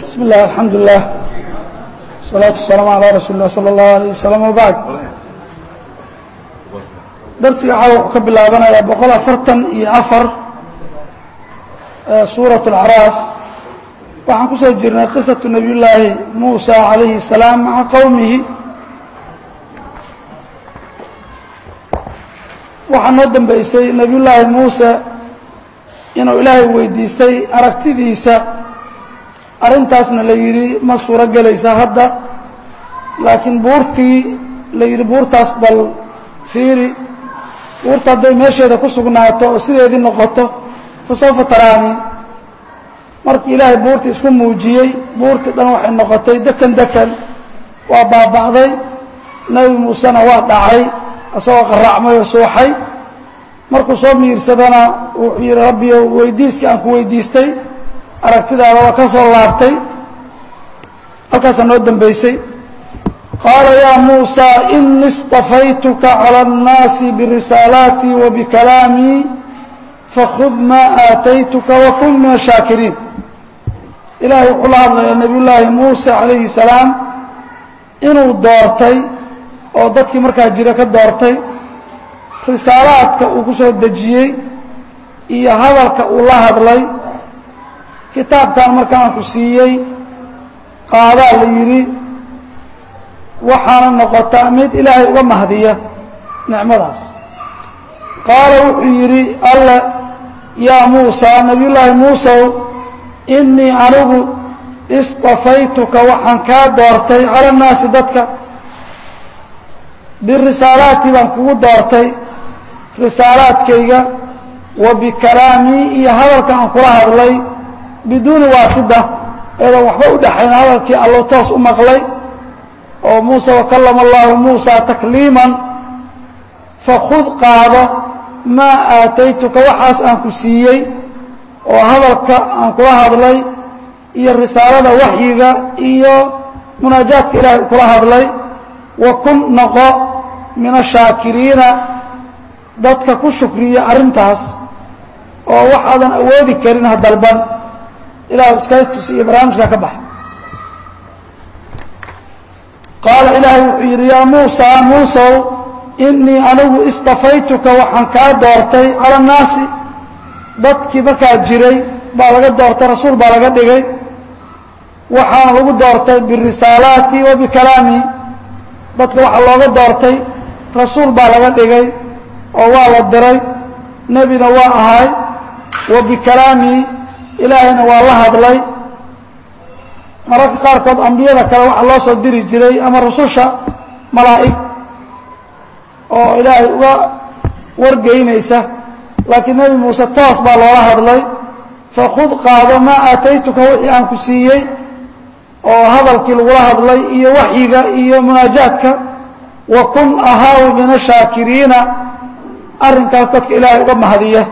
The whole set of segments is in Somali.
بسم الله الحمد لله والصلاة والسلام على رsuل الlah slى الlaه عليه وسلم وبعd darsiga waxaa wuxuu ka bilaabanayaa boqol afartan iyo afar suuraة الأعراaf waxaan ku soo jirnay qisaةu نabiy llaahi muusى عalayhi السلاam maca qowmihi waxaa noo dambeysay nebiy llaahi muuse inuu ilaahay weydiistay aragtidiisa arrintaasna la yidhi ma suuro gelaysa hadda laakiin buurtii la yidhi buurtaas bal fiiri buurta hadday meesheeda ku sugnaato oo sideedii noqoto fa sawfa taraani markii ilaahay buurtii isku muujiyey buurtii dhan waxay noqotay dekan dekan waa baaba'day nebi muusena waa dhacay isagoo qaraacmay oo suuxay markuu soo miirsadana wuxuu yidhi rabbiyo weydiiskii aan ku weydiistay aragtidaada waa ka soo laabtay halkaasaa noo dambeysay qaala yaa muusa inii اstafaytuka calى الnaasi birisaalaatii wa bikalaamii fakhud maa aataytuka wakun min الshaakiriin ilahay wuxuu la hadlayaa nebiy llaahi muuse calayhi salaam inuu doortay oo dadkii markaa jira ka doortay risaalaadka uu ku soo dejiyey iyo hadalka uu la hadlay kitaabkan markaan ku siiyey qaadaa la yidhi waxaana noqotaa mid ilaahay uga mahdiya nicmadaas qaala wuxuu yidhi alle yaa muusa nebiyullaahi muusow innii anigu istafaytuka waxaan kaa doortay cala nnaasi dadka birisaalaati baan kugu doortay risaalaadkayga wa bikalaamii iyo hadalka aan kula hadlay biduuni waasida eedan waxba u dhaxayn hadalkii allo toos u maqlay oo muuse wakallama allahu muusa takliiman fakhud qaado maa aataytuka waxaas aan ku siiyey oo hadalka aan kula hadlay iyo risaalada waxyiga iyo munaajaadka ilaahay kula hadlay wa kun noqo min ashaakiriina dadka ku shukriya arrintaas oo waxaadan awoodi karin ha dalban ilah iskatus iyo barnaamijkaa ka baxa qaala ilaahay wuxuu yidhi yaa muusa muusow innii anigu istafaytuka waxaan kaa doortay cala annaasi dadkii markaa jiray baa laga doortay rasuul baa laga dhigay waxaana lagu doortay birisaalaati wa bikalaami dadka waxaa looga doortay rasuul baa laga dhigay oo waa la diray nebina waa ahay wa bikalaami ilaahayna waa la hadlay mararka qaarkood ambiyada kale waxaa loo soo diri jiray ama rususha malaa'ig oo ilaahay uga wargeynaysa laakiin nebi muuse toos baa loola hadlay fakhud qaado maa aataytuka wixii aan ku siiyey oo hadalkii lagula hadlay iyo waxyiga iyo munaajaadka wa kun ahaaw min ashaakiriina arrinkaas dadka ilaahay uga mahadiya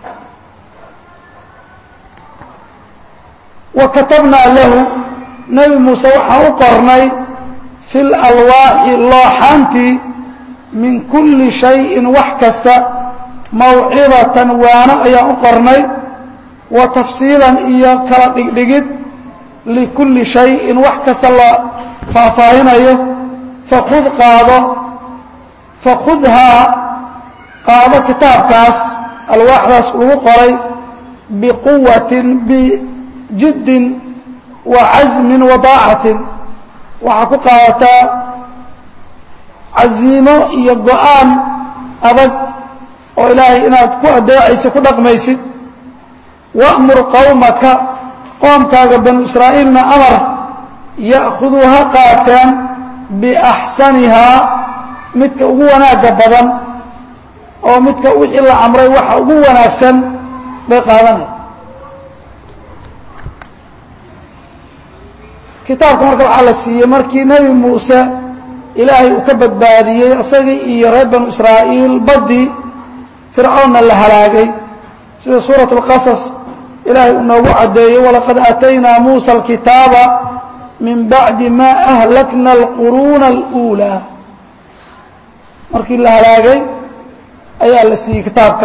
wa katabnaa lahu nebi muuse waxaan u qornay fi lalwaaxi looxaantii min kulli shayin wax kasta mawcidatan waano ayaan u qornay wa tafsiilan iyo kala dhigdhigid likulli shayin wax kasta la faahfaahinayo fakhud qaado fakhudhaa qaado kitaabkaas alwaaxdaas lagu qoray biquwatin jiddin wa casmin wa daacatin waxaa ku qaadataa casiimo iyo go-aan adag oo ilaahay inaad ku adeecaysa ku dhaqmaysid wa'mur qowmaka qoomkaaga banu israa'iilna amar ya'khuduu ha qaateen biaxsanihaa midka ugu wanaagga badan oo midka wixii la amray waxa ugu wanaagsan bay qaadanaya kitaabka marka waxaa la siiyey markii nebi muuse ilaahay uu ka badbaadiyey isagii iyo reer banu israa'iil baddii fircoonna la halaagay sida suurat اlqasas ilaahay uu noogu caddeeyey walaqad aataynaa muusa alkitaaba min bacdi ma ahlakna alquruuna اluulaa markii la halaagay ayaa la siiyey kitaabka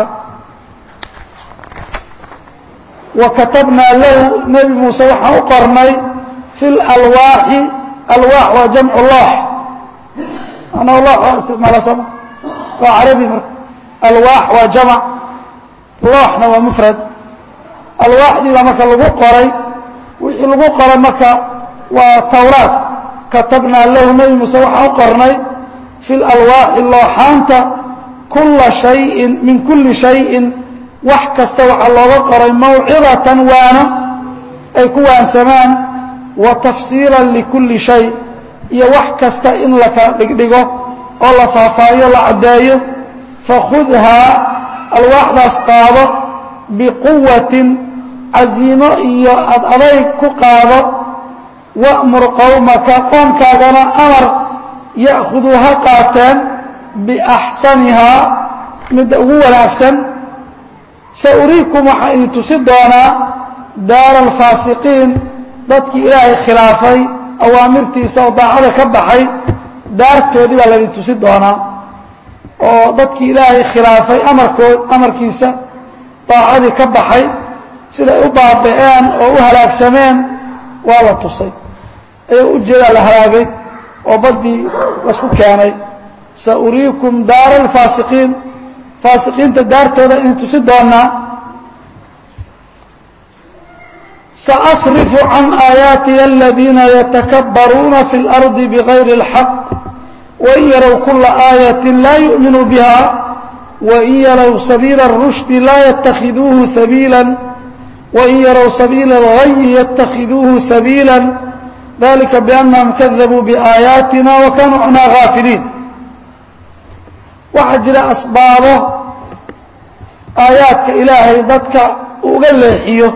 wa katabnaa lahu nebi muuse waxaan u qornay fi lalwaaxi alwaax waa jamcu loox anaa loox waa isticmaala sooma waa carabi marka alwaax waa jamac looxna waa mufrad alwaaxdiibaa marka lagu qoray wixii lagu qoray marka waa tawraad katabnaa lahu nebi muuse waxaan u qornay fi lalwaaxi looxaanta kula shayin min kulli shayin wax kasta waxaa looga qoray mawcidatan waano ay ku waansamaan wa tafsiilan likulli shay iyo wax kasta in la kala dhigdhigo oo la faahfaahiyo la caddeeyo fakhudhaa alwaaxdaas qaado biquwatin casiimo iyo ad adayg ku qaado wa'mur qowmaka qoomkaagana amar ya'khuduu ha qaateen biaxsanihaa midda ugu wanaagsan sa uriikum waxaan idin tusi doonaa daara alfaasiqiin dadkii ilaahay khilaafay awaamirtiisa oo daacada ka baxay daartoodii baa laydin tusi doonaa oo dadkii ilaahay khilaafay amarkood amarkiisa daacadii ka baxay siday u baaba'een oo u halaagsameen waa la tusay ayuu ujeedaa la halaagay oo baddii lasku keenay sa uriikum daara alfaasiqiin faasiqiinta daartooda idin tusi doonaa saasrifu can aayaatiya aladiina yatakabbaruuna fi اlardi bigayri اlxaq wain yarow kula aayatin laa yu'minuu biha wain yarow sabiila اrushdi laa yatakhiduuhu sabiila wain yarow sabiila اlgayi yatakhiduuhu sabiila dalika biannahum kadabuu biaayaatina wa kanuu canhaa gaafiliin waxaa jira asbaabo aayaadka ilaahay dadka uga leexiyo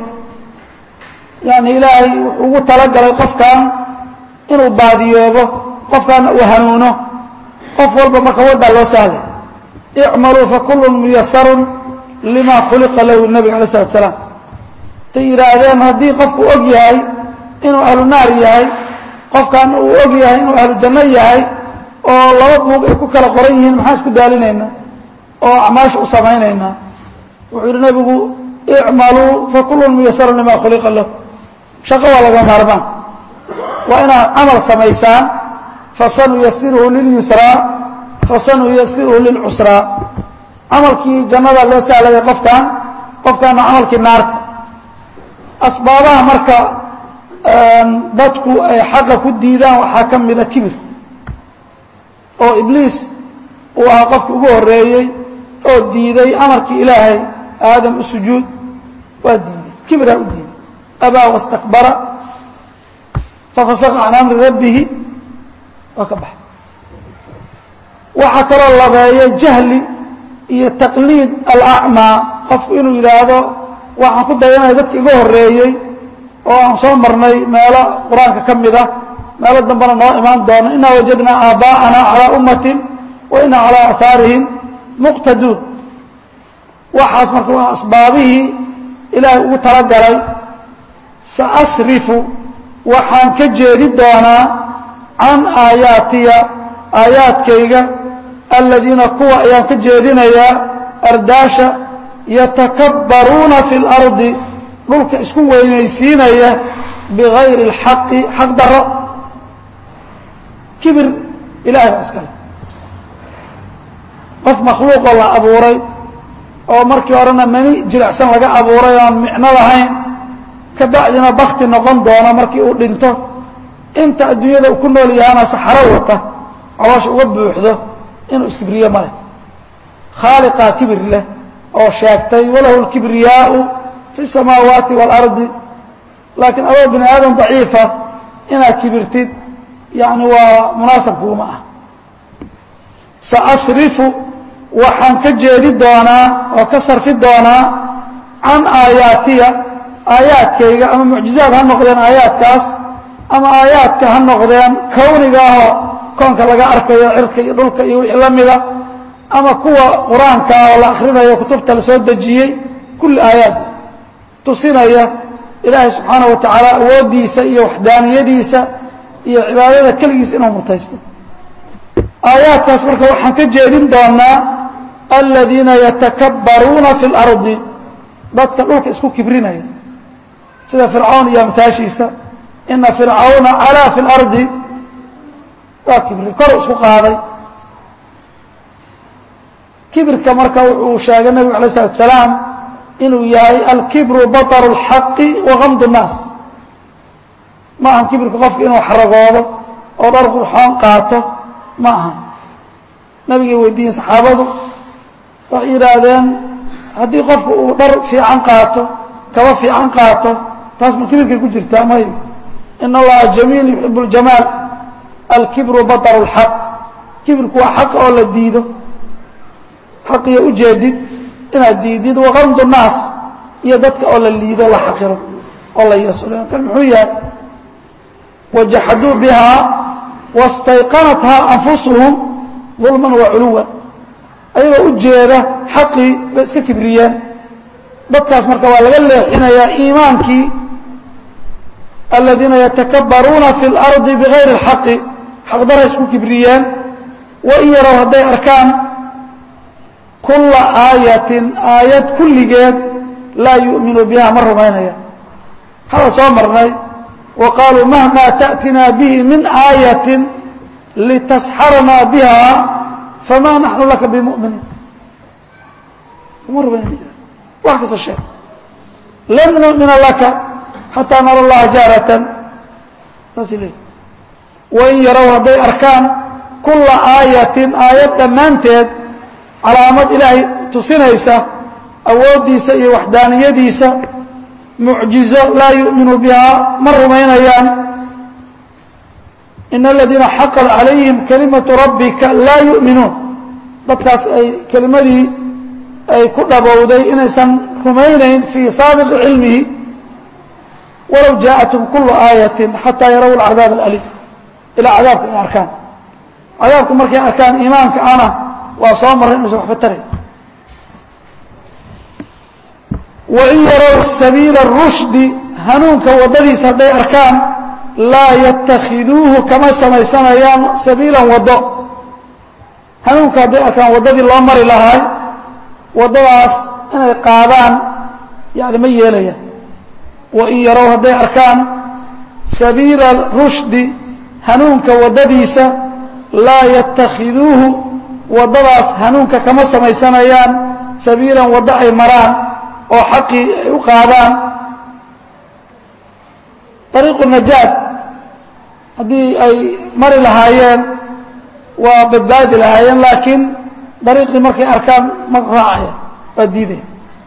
yani ilaahay wuxuu ugu talagalay qofkan inuu baadiyoobo qofkaana uu hanuuno qof walba marka waddaa loo sahlay icmaluu fakulun muyasarun lima khuliqa lahu nabiga alay slatu salaam tay yidhaahdeen haddii qofku og yahay inuu ahlu naar yahay qofkan uu og yahay inuu ahlu janno yahay oo laba buug ay ku kala qoran yihiin maxaan isku daalinaynaa oo acmaasha u samaynaynaa wuxuu yidhi nabigu icmaluu fakulun muyasarun lima khuliqa lahu shaqo waa laga maarmaan waa inaad camal samaysaan fasanuyasiruhu lilyusraa fasanuyasiruhu lilcusraa camalkii jannada loo sahlaya qofkan qofkaana camalkii naarta asbaabaha marka dadku ay xaqa ku diidaan waxaa ka mida kibir oo ibliis uu ahaa qofki ugu horeeyey oo diiday amarkii ilaahay aadam u sujuud waa diiday kibraa u diiday abaa wastakbara fafasaqa can amri rabbihi waa ka baxay waxaa kaloo labeeya jahli iyo taqliid alacmaa qofku inuu yidhaahdo waxaan ku dayanaya dadka iga horeeyey oo aan soo marnay meelo qur-aanka ka mid ah meelo dambena noo imaan doono inaa wajadnaa aabaa'ana calaa ummatin wa inaa calaa aahaarihim muqtaduun waxaas marka waa asbaabihii ilaahay ugu talagalay saasrifu waxaan ka jeedi doonaa can aayaatiya aayaadkayga aladiina kuwa ayaan ka jeedinayaa ardaasha yatakabbaruuna fi اlardi dhulka isku weynaysiinaya bigayri اlxaqi xaq daro kibir ilahay baa iskale qof makhluuqoo la abuuray oo markii horena mani jilicsan laga abuuray oon micno lahayn ka bacdina bakti noqon doono markii uu dhinto inta adduunyada uu ku nool yahaana saxaro wata caloosha uga buuxdo inuu iskibriyo male khaaliqaa kibir leh oo sheegtay walahu اlkibriyaau fi الsamaawaati wاlardi laakiin adoo bini aadam daciifa inaad kibirtid yani waa munaasabkuuma ah saasrifu waxaan ka jeedi doonaa oo ka sarfi doonaa can aayaatiya aayaadkayga ama mucjizaad ha noqdeen aayaadkaas ama aayaadka ha noqdeen kowniga ahoo koonka laga arkayo cirka iyo dhulka iyo wixii la mida ama kuwa qur-aanka oo la akrinayo kutubta la soo dejiyey kulli aayaad tusinaya ilaahay subxaana wa tacaala awooddiisa iyo waxdaaniyadiisa iyo cibaadada keligiisa inuu mutaysto aayaadkaas marka waxaan ka jeedin doonaa aladiina yatakabbaruuna fi اlardi dadka dhulka isku kibrinaya sida fircawn iyo amtaashiisa ina fircawna calaa fi اlardi waa kibri kor isku qaaday kibirka marka wuxuu sheegay nebigu alay الsalaatu salaam inuu yahay alkibru baطr اlxaqi wagamd الnaas ma aha kibirka qofka inuu xaragoodo oo dhar qurxoon qaato ma aha nabigay weydiiyeen saxaabadu waxay yidhaahdeen haddii qofku uu dhar fiican qaato kaba fiican qaato taas ma kibirkay ku jirtaa may in allaha jamiil yuxib اljamaal alkibru baطr اlxaq kibirku waa xaq oo la diido xaqiyo ujeedid inaad diidid wagamd الnaas iyo dadka oo la liido la xaqiro oo la yeeslo kan muxuu yahay wajaxaduu bihaa wastayqanathaa anfusuhum dulman wa culuwan ayagoo u jeeda xaqii bay iska kibriyeen dadkaas marka waa laga leexinayaa iimaankii aladiina yatakabbaruuna fi اlardi bigayri اlxaqi xaqdaray isku kibriyeen wain yarow hadday arkaan kulla aayatin aayad kulligeed laa yu'minu biha ma rumaynaya hada soo marnay wa qaaluu mahma ta'tinaa bihi min aayatin litasxaranaa biha famaa naxnu laka bimuminiin ma rumaynaya wax kasta sheeg lan nu'mina laka xataa nara allaha jaaratan saas leey wain yarow hadday arkaan kulla aayatin aayad dhammaanteed calaamad ilaahay tusinaysa awooddiisa iyo waxdaaniyadiisa mucjizo laa yu'minu bihaa ma rumaynayaan in aladiina xaqat calayhim kalimatu rabbika laa yu'minuun dadkaas ay kelimadii ay ku dhabowday inaysan rumaynayn fii saabiqi cilmihi walow jaaءathum kulu aayatin xataa yaraw alcadaab alaliim ilaa cadaabka ay arkaan cadaabku markay arkaan iimaanka ana waa soo maray inuusan waxba taray wain yarow sabiila rushdi hanuunka waddadiisa hadday arkaan laa yatakhiduuhu kama samaysanayaan sabiilan waddo hanuunka hadday arkaan waddadii loo mari lahaay waddadaas inay qaadaan yani ma yeelayaan wain yarow hadday arkaan sabiila rushdi hanuunka waddadiisa laa yatakhiduuhu waddadaas hanuunka kama samaysanayaan sabiilan waddo ay maraan oo xaqii ay u qaadaan dariiqu najaad haddii ay mari lahaayeen waa badbaadi lahaayeen laakiin dariiqii markay arkaan ma raacaya waa diidaya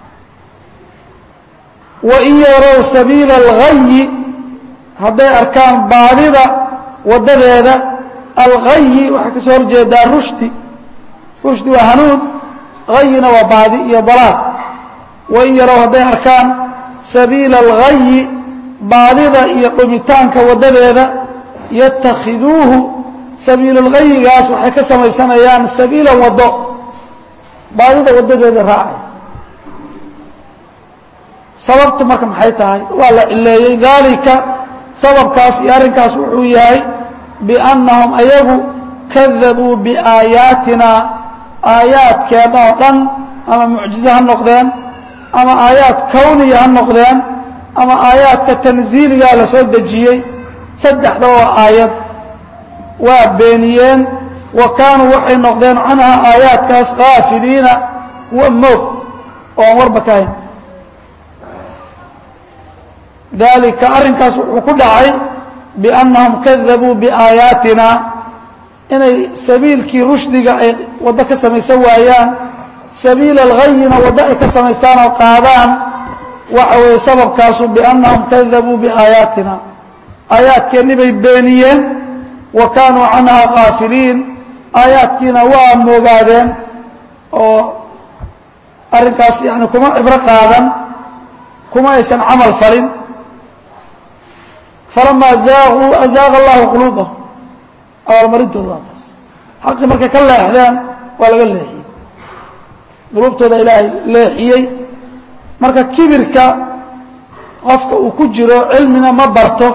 wain yarow sabiila alghayi hadday arkaan baadida waddadeeda alghayi waxay ka soo horjeedaa rushdi rushdi waa hanuun hayina waa baadi iyo dalaal wain yarow hadday arkaan sabiila alghayi baadida iyo dhumitaanka waddadeeda yatakhiduuhu sabiila alghayigaas waxay ka samaysanayaan sabiilan waddo baadida waddadeeda raacay sababtu marka maxay tahay waa la cileeyey daalika sababkaas iyo arrinkaas wuxuu yahay biannahum ayagu kadabuu biaayaatina aayaadkeenna oo dhan ama mucjize ha noqdeen ama aayaad kawniya ha noqdeen ama aayaadka tansiiligaa la soo dejiyey saddexda oo aayad waa beeniyeen wa kaanuu waxay noqdeen canhaa aayaadkaas kaafiliina kuwa moog oo aan warba ka hayn dalika arrinkaas wuxuu ku dhacay biannahum kadabuu biaayaatina inay sabiilkii rushdiga ay waddo ka samaysan waayaan sabiila alghayina waddo ay ka samaystaan oo qaadaan waxa weeye sababkaasu biannahum kadabuu biaayaatina aayaadkeennii bay beeniyeen wa kaanuu canhaa kaafiliin aayaadkiina waa moogaadeen oo arrinkaas yani kuma cibro qaadan kuma aysan camal falin falamaa zaaquu azaaqa allahu quluubahum abaalmarintooda waa taas xaqii markay ka leexdeen waa laga leexiyey quluubtooda ilaahay leexiyey marka kibirka qofka uu ku jiro cilmina ma barto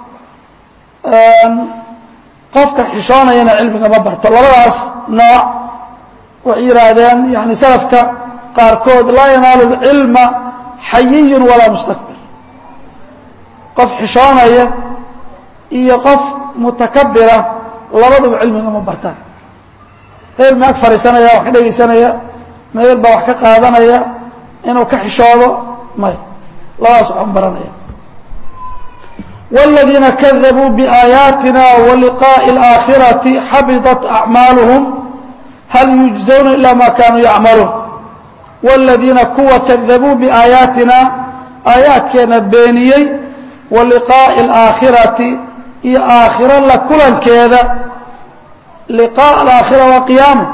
qofka xishoonayana cilmiga ma barto labadaas nooc waxay yidhaahdeen yani salafka qaarkood laa yanaalu اlcilma xayiyun walaa mustakbir qof xishoonaya iyo qof mutakabira labaduba cilmiga ma bartaan meel ma ag fadhiisanaya wax ka dhegaysanaya meel baa wax ka qaadanaya inuu ka xishoodo may labadaas waxu baranaya والذيiنa kذبوا بآياaتنا ولقاء الآخرة xaبطت أعماaلهم hal يuجزوna إلا ma kanوu يعملوun والذيiنa kuwa kذبوu بآياaتina aaيaaتkeena beeniyey وaلقاء الآakhiraةi iyo aakhiro la kulankeeda لقاء الآakhرة waa قyaamo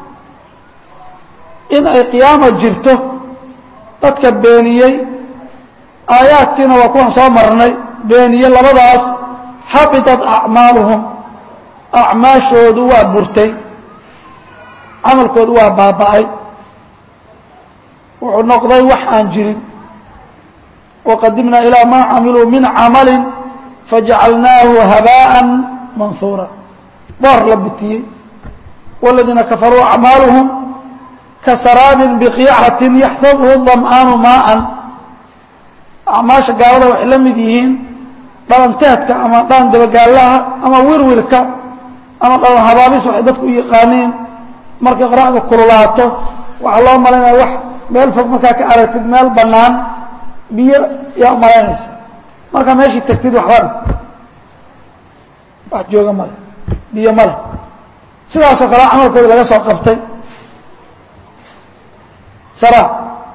in ay قyaamo jirto dadka beeniyey aayaadkiina waa kuwan soo marnay beeniye labadaas xabitat acmaaluhum acmaashoodu waa burtay camalkoodu waa baaba'ay wuxuu noqday wax aan jirin waqadimnaa ilaa maa camiluu min camali fajacalnaahu habaaءa manhuura boor la bitiyey wاladiina kafaruu acmaaluhum kasaraabin biqiicatin yaxsabuhu dam'aanu maaan acmaasha gaalada waxay la mid yihiin dhalanteedka ama dhalan dabagaallaha ama wirwirka ama dhalan habaabis waxay dadku u yaqaaniin markay qoraxda kululaato waxaa loo malaynaya wax meel fog markaa ka aragtid meel bannaan biyo yaa umalaynaysa markaa meeshii tagtid waxban wax jooga male biyo male sidaasoo kale camalkooda laga soo qabtay sara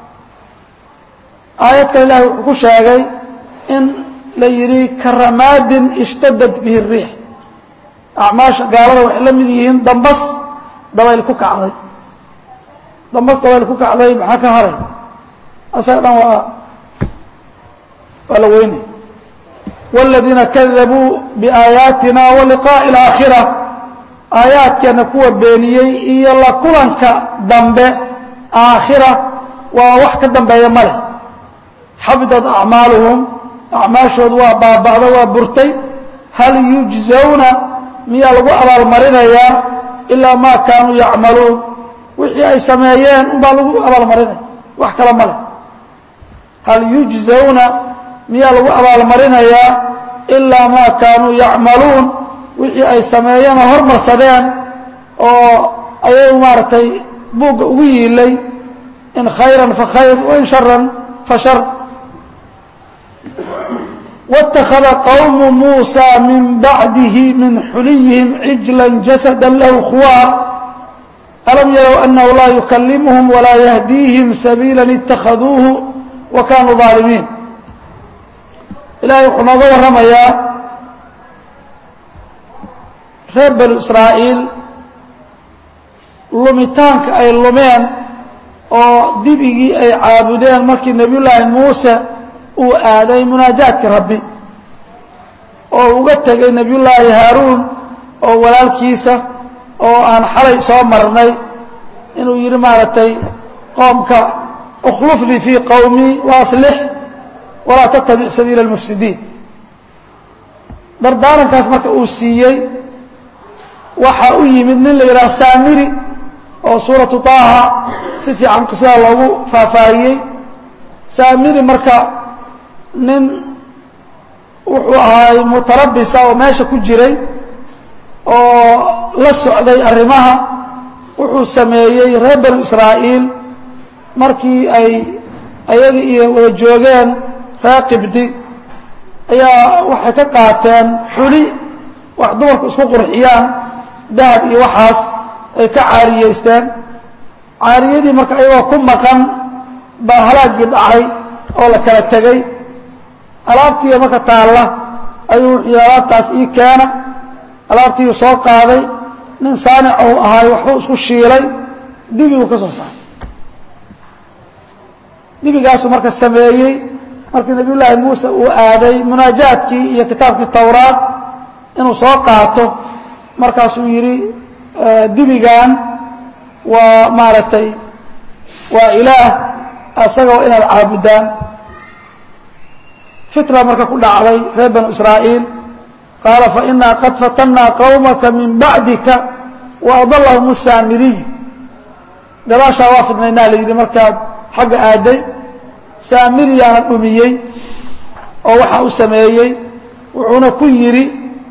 aayad kale ilahi wuxuu ku sheegay in la yidhi karamaadin ishtadad bihi الriix acmaasha gaalada waxay la mid yihiin dambas dabayl ku kacday dambas dabayl ku kacday maxaa ka haray asaga dhan waa waa la weynay wاladiina kadabuu biaayaatina waliqaaءi اlaakhira aayaadkeena kuwa beeniyey iyo la kulanka dambe aakhira waa wax ka dambeeya ma leh xabidat acmaaluhum acmaashoodu waa baaba'do waa burtay hal yujزawna miyaa lagu abaalmarinayaa ilaa maa kaanuu yacmaluun wixii ay sameeyeen unbaa lagu abaalmarinaya wax kale ma leh hal yujزawna miyaa lagu abaalmarinayaa ilaa maa kaanuu yacmaluun wixii ay sameeyeen oo hormarsadeen oo ayagu maaragtay buugga ugu yiilay in khayran fa khayr wain sharan fa shar واتخذ qوم موسى من بعده من حليهم عجلا جسدا له خوار ألم يروا أنه لا يكلمهم ولا يهديهم سبيلا اتخذوه وكانوا ظالمين إلahay wuxuu nooga warramayaa reer banu إسrاaئيل lumitaanka ay lumeen oo dibigii ay caabudeen markii نebiy llaahi muuse uu aaday munaajaadka rabbi oo uga tegay nebiy llaahi haaruun oo walaalkiisa oo aan xalay soo marnay inuu yidhi maaragtay qoomka اkhlufnii fii qowmii وaslix walaa tattabic sabiila اlmufsidiin dardaarankaas marka uu siiyey waxaa u yimid nin la yidhaha saamiri oo suuratu طaaha si fiican sidaa loogu faahfaahiyey saamiri marka nin wuxuu ahaay mutarabisa oo meesha ku jiray oo la socday arrimaha wuxuu sameeyey reer banu israa'iil markii ay ayaga iyo wada joogeen reer qibdi ayaa waxay ka qaateen xuli wax dumarku isku qurxiyaan dahab iyo waxaas ay ka caariyeysteen caariyadii marka ayagoo ku maqan baa halaaggii dhacay oo la kala tegey alaabtiiya marka taalla ayuu wuxuu yidhi alaabtaas ii keena alaabtiiuu soo qaaday nin saanic ou ahaay waxbuu isku shiilay dibiguu ka soo saaray dibigaasuu marka sameeyey markii nabiy llaahi muuse uu aaday munaajaadkii iyo kitaabkii towraad inuu soo qaato markaasuu yidhi dibigan waa maaragtay waa ilaah asagoo inaad caabudaan fitra marka ku dhacday reer banu israa'iil qaala fainaa qad fatannaa qowmaka min bacdika waadallahum saamiriy gadaashaa waa fidnaynaa la yidhi markaad xagga aaday saamiriyaana dhumiyey oo waxaa u sameeyey wuxuuna ku yidhi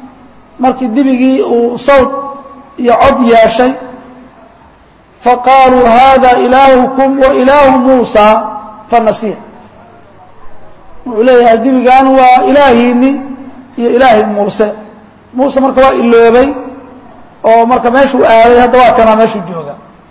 markii dibigii uu sawd iyo cod yeeshay faqaaluu hada ilaahukum wa ilaahu muusa fanasiya wuxuu leeyahay dibigan waa ilaahiini iyo ilaahi muuse muuse marka waa iloobay oo marka meeshuu aaday hadda waa kanaa meeshuu jooga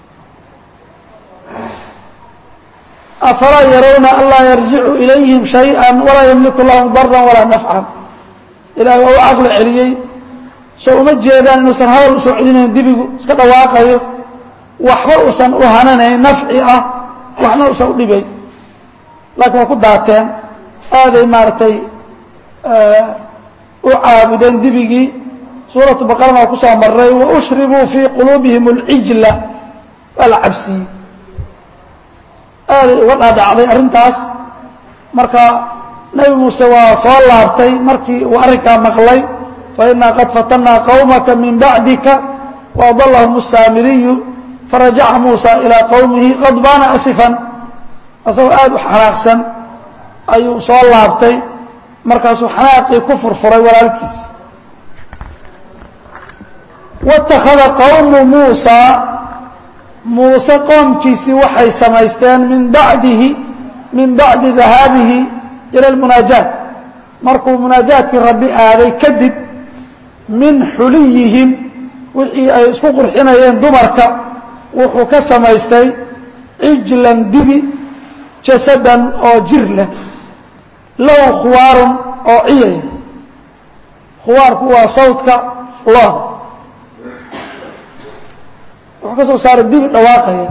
afalaa yarawna anlaa yarjicu ilayhim shayئa walaa ymliku lahum daran walaa nafcan ilahay waa u caqli celiyey soo uma jeedaan inuusan hawl usoo celinayn dibigu iska dhawaaqayo waxba uusan u hananayn nafci ah waxna uusan u dhibayn laakiin waa ku daateen aaday maaragtay u caabudeen dibigii suuratu baqarana waa ku soo maray waushribuu fii quluubihim اlcijla waa la cabsiiyey aaday uga dhaadhacday arrintaas marka nebi muuse waa soo laabtay markii uu arrinkaa maqlay fainaa qad fatannaa qowmaka min bacdika waadalahum الsaamiriyu farajaca muusa ilaa qowmihi qadbaana asifan asagoo aada u xanaaqsan ayuu soo laabtay markaasuu xanaaqii ku furfuray walaalkiis wاtakhada qowmu muusa muuse qoomkiisii waxay samaysteen min bacdihi min bacdi dahaabihi ila اlmunaajaat markuu munaajaadkii rabbi aaday kadib min xuliyihim wixii ay isku qurxinayeen dumarka wuxuu ka samaystay cijlan dibi jasadan oo jir leh low khuwaarun oo ciyaya khuwaarku waa sawdka looda wuxuu ka soo saaray dibi dhawaaqaya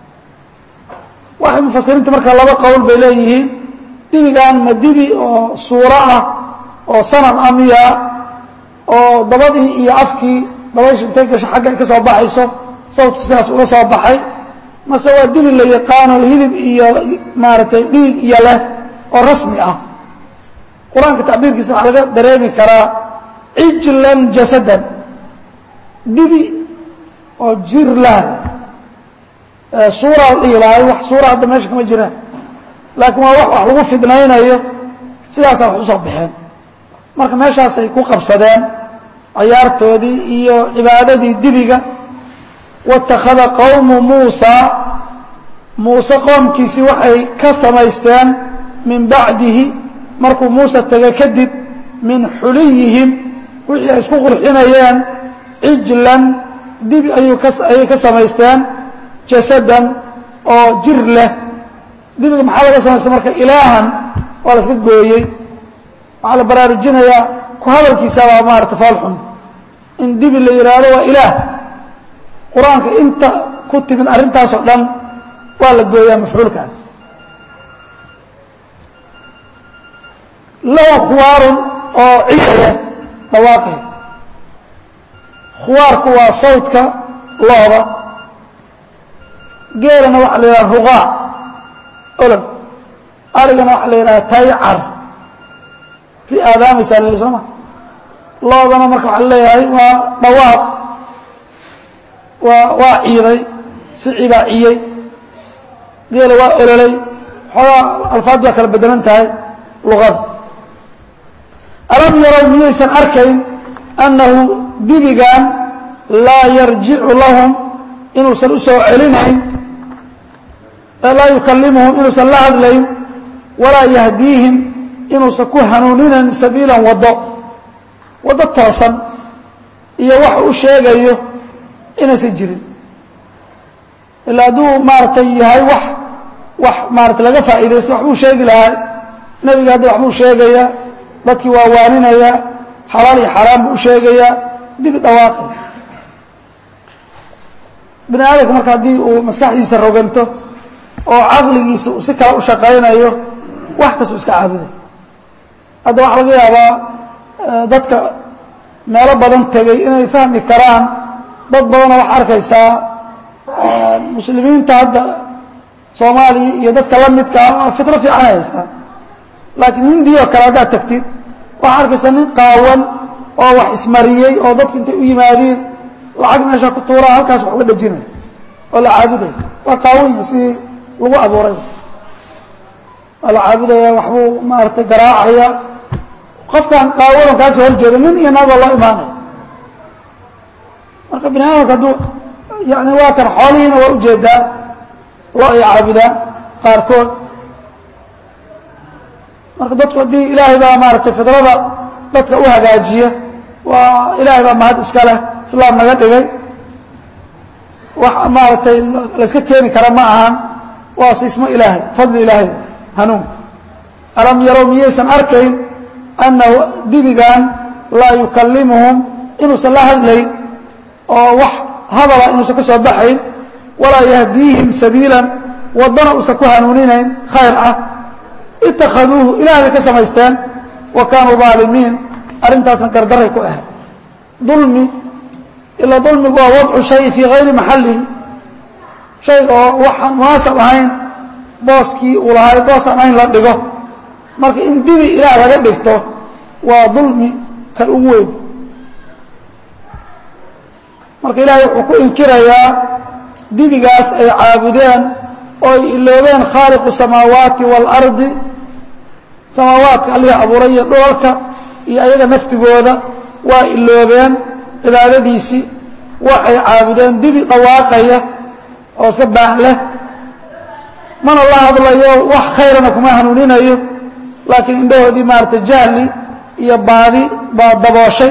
waxay mufasiriinta markaa laba qowl bay leeyihiin dibigan ma dibi oo suuro ah oo sanam ah miyaa oo dabadii iyo afkii dabaysha intay gasho xagga ay ka soo baxayso sawdku sidaas uga soo baxay mase waa dibi la yaqaano hilib iyo maaragtay dhiig iyo leh oo rasmi ah qur-aanka tacbiirkiisa waxaa laga dareemi karaa cijlan jasadan dibi oo jir lahda suura la dhihi lahay wax suura hadda meesha kama jiraan laakiin waa wax wax lagu fidnaynayo sidaasaa wax usoo baxeen marka meeshaasay ku qabsadeen cayaartoodii iyo cibaadadii dibiga wاtakhada qowmu muusa muuse qoomkiisii waxay ka samaysteen min bacdihi markuu muuse tegay kadib min xuliyihim wixii ay isku qurxinayeen cijlan dibi ayay ka samaysteen jasadan oo jir leh dibiga maxaa laga samaystay marka ilaahan waa la iska gooyey waxaa la baraarujinayaa ku hadalkiisabaa maarata faalxun in dibi la yidhaahdo waa ilaah qur-aanka inta ku timid arrintaasoo dhan waa la gooyaa mafcuulkaas low khuwaarun oo ciyaya dhawaaqay khuwaarku waa sawdka looda geelana waxaa la yidhaha ruqaa olog arigana waxaa la yidhaha taycar ri aadaamaysaa la soo ma loodana marka waxaa leeyahay waa dhawaaq waa waa ciiday sici baa ciyey geela waa ololay xoogaa alfaad baa kala bedelan tahay luqada alam yarow miyaysan arkayn annahu dibigan laa yarjicu lahum inuusan u soo celinayn laa yukallimuhum inuusan la hadlayn walaa yahdiihim inuusan ku hanuuninayn sabiilan waddo waddo toosan iyo wax u sheegayo inaysan jirin ilaa hadduu maaragtay yahay wax wax maarata laga faa'iidaysta waxbuu sheegi lahaa nebiga hadda waxbuu sheegayaa dadkii waa waaninaya xalaal iyo xaaraan buu u sheegayaa dibi dhawaaqay bini aadamka marka haddii uu maskaxdiisa roganto oo caqligiisa uu si kale u shaqaynayo wax kastuu iska caabuday hadda waxaa laga yaabaa dadka meelo badan tegay inay fahmi karaan dad badanoo waxaa arkaysaa muslimiinta hadda soomaaliya iyo dadka la midkaa waa fitro fiican haysaa laakiin hindiya oo kale haddaad tagtid waxaa arkaysaa nin qaawan oo wax ismariyey oo dadka intay u yimaadeen lacag meesha ku tuuraa halkaas wax uga dhajinaya oo la caabuday waa qaawanya sidii lagu abuuray waa la caabudaya waxbuu maaragtay garaacaya qofkan qaawadan kaasoo horjeeda nin iyo naagoo loo imaanaya marka bini aadamka hadduu yani waa kan xoolihiina waa ujeedaa loo ay caabudaan qaarkood marka dadku haddii ilaahay baa maaratay fidrada dadka u hagaajiya waa ilaahay baa mahad iska leh islaam naga dhigay wax maaragtay layska keeni kara ma ahan waa siismo ilaahay fadli ilaahay hanuun alam yarow miyaysan arkayn annahu dibigan laa yukallimuhum inuusan la hadlayn oo wax hadala inuusan ka soo baxayn walaa yahdiihim sabiilan waddana uusan ku hanuuninayn khayr ah itakhaduuhu ilaah bay ka samaysteen wa kaanuu aalimiin arrintaasna gardaray ku ahayd dulmi ilaa dulmigu waa wadcu shay fii hayri maxallihi shay oo waxaan munaasab ahayn booskii uu lahay boos aan ahayn la dhigo marka in dibi ilaah laga dhigto waa dulmi kan ugu weyn marka ilaahay wuxuu ku inkirayaa dibigaas ay caabudeen oo ay iloobeen khaaliqu samaawaati waalardi samaawaadka allihii abuuray iyo dhoolka iyo ayaga naftigooda waa iloobeen cibaadadiisii waxay caabudeen dibi dhawaaqaya oo iska baah leh mana la hadlayo wax khayrana kuma hanuuninayo laakiin indhahoodii maaragtay jahli iyo baadi baa dabooshay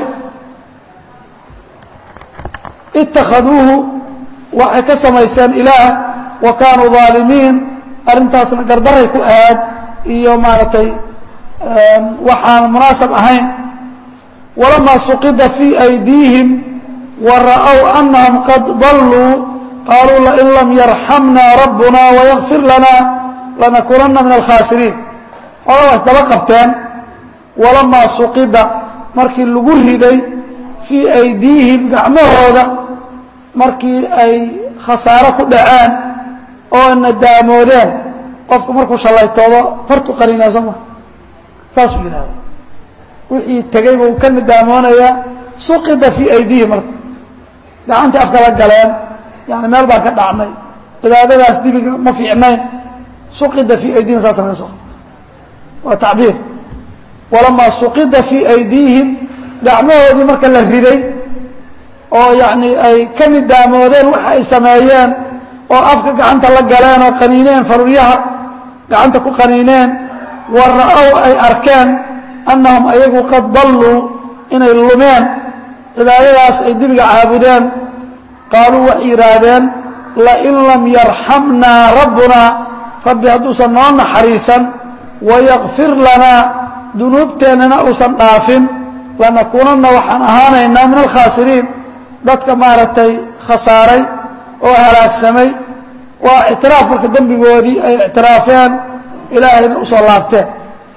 itakhaduuhu waxay ka samaysteen ilaah wa kaanuu aalimiin arrintaasna gardaray ku aad iyo maaragtay waxaan munaasab ahayn walamaa suqida fii aydiihim wa ra'ow anahum qad dalluu qaaluu lain lam yarxamna rabbuna wayakfir lana lanakunana min alkhaasiriin xooladaas daba qabteen walamaa suqida markii lagu riday fii aydiihim gacmahooda markii ay khasaaro ku dhaceen oo nadaamoodeen qofku markuu shallaytoodo fartu qarinaa soo ma saasuu yidhahda wixii tegey buu ka nadaamoonaya suqida fii aydiihim marka gacantii afka la galeen yani meel baan ka dhacnay cibaadadaas dibiga ma fiicnayn suqida fii aydihim saasa laga soo qabta waa tacbiir walamaa suqida fii aydiihim gacmahoodii marka la riday oo yacni ay ka nidaamoodeen waxa ay sameeyeen oo afka gacanta la galeen oo qaniineen faruryaha gacanta ku qaniineen wa ra'ow ay arkeen annahum ayagu qad dalluu inay lumeen cibaadadaas ay dibiga caabudeen qaaluu waxay yidhaahdeen lain lam yarxamnaa rabbunaa rabbi hadduusan noo naxariisan wayakfir lanaa dunuubteennana uusan dhaafin lanakuunanna waxaan ahaanaynaa min alkhaasiriin dadka maaragtay khasaaray oo halaagsamay waa ictiraaf marka dembigoodii ay ictiraafeen ilaahayna usoo laabteen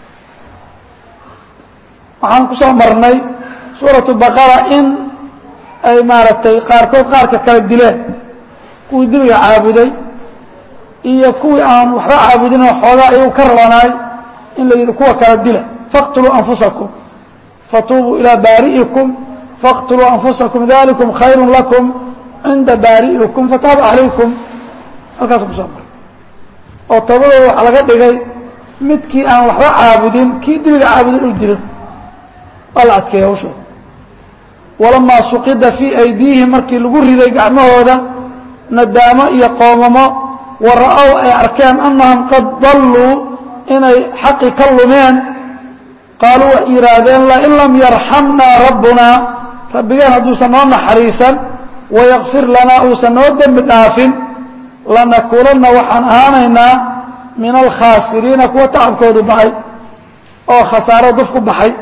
waxaan ku soo marnay suuratu baqara in ay maaragtay qaarkood qaarka kala dileen kuwii dibiga caabuday iyo kuwii aan waxba caabudin oo xoogaa ayagu ka rabanaay in la yidhi kuwa kala dila faqtuluu anfusakum fatuubuu ilaa baari'ikum faqtuluu anfusakum dalikum khayru lakum cinda baari'ikum fataaba calaykum halkaas ku soo maray oo toobadooda waxaa laga dhigay midkii aan waxba caabudin kii dibiga caabudin uu dilo waa la adkeeya hawshooda walamaa suqida fii aydiihim markii lagu riday gacmahooda nadaamo iyo qoomamo wa ra'ow ay arkeen annahum qad dalluu inay xaqi ka lumeen qaaluu waxay yidhaahdeen lain lam yarxamnaa rabbunaa rabbigeen hadduusan noo naxariisan wayakfir lanaa uusan noo dembi dhaafin lanakuunanna waxaan ahaanaynaa min alkhaasiriina kuwa tacabkoodu baxay oo khasaaro duf ku baxay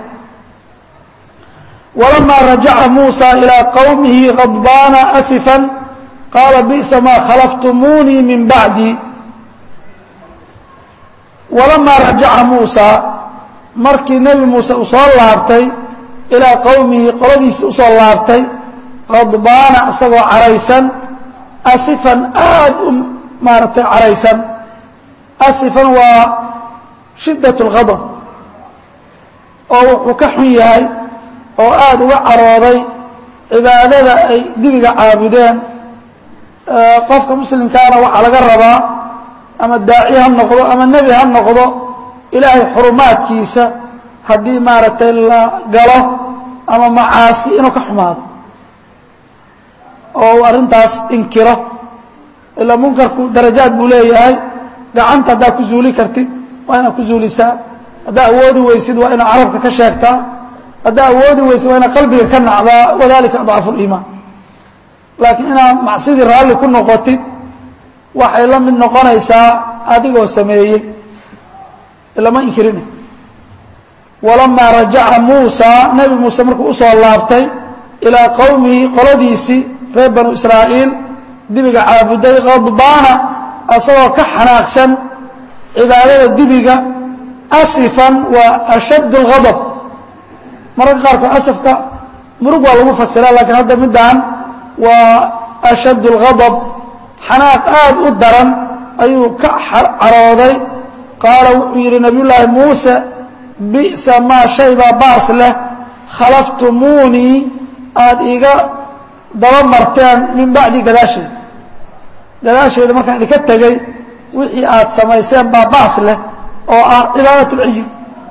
walamaa rajaca muusa ilaa qowmihi khadbaana asifan qaala bi'sa maa khalaftumuunii min bacdii walamaa rajaca muusa markii nebi muuse uu soo laabtay ilaa qowmihi qoladiisi usoo laabtay khadbaana isagoo caraysan asifan aad u maaragtay caraysan asifan waa shiddat اlghadab oo wuxuu ka xun yahay oo aada uga carooday cibaadada ay dibiga caabudeen qofka muslimkaana waxaa laga rabaa ama daaci ha noqdo ama nebi ha noqdo ilaahay xurumaadkiisa haddii maaragtay la galo ama macaasi inuu ka xumaado oo uu arrintaas inkiro ilaa munkarku darajaad buu leeyahay gacanta haddaad ku zuuli kartid waa inaad ku zuulisaa haddaa awoodi weysid waa inaad carabka ka sheegtaa haddaa awoodi weysid waa inaad qalbiga ka nacdaa wadalika adcafu liimaan laakiin inaad macsidii raalli ku noqotid waxay la mid noqonaysaa adigoo sameeyey lama inkirina walamaa rajaca muusaa nebi muuse markuu usoo laabtay ilaa qowmihi qoladiisii reer banu israa'iil dibiga caabuday khadbaana asagoo ka xanaaqsan cibaadada dibiga asifan waa ashadd اlghadab mararka qaarkood asafka murug waa lagu fasira lakiin hadda middan waa ashadd اlghadab xanaaq aad u daran ayuu ka carooday qaala wuxuu yidhi nabiy llaahi muuse bi'sa maa shaybaa baas leh khalaftumuunii aada iiga daba marteen min bacdi gadaasheeda gadaasheeda markaan idinka tegey wixii aad samayseen baa baas leh oo ah cibaadat اlcijil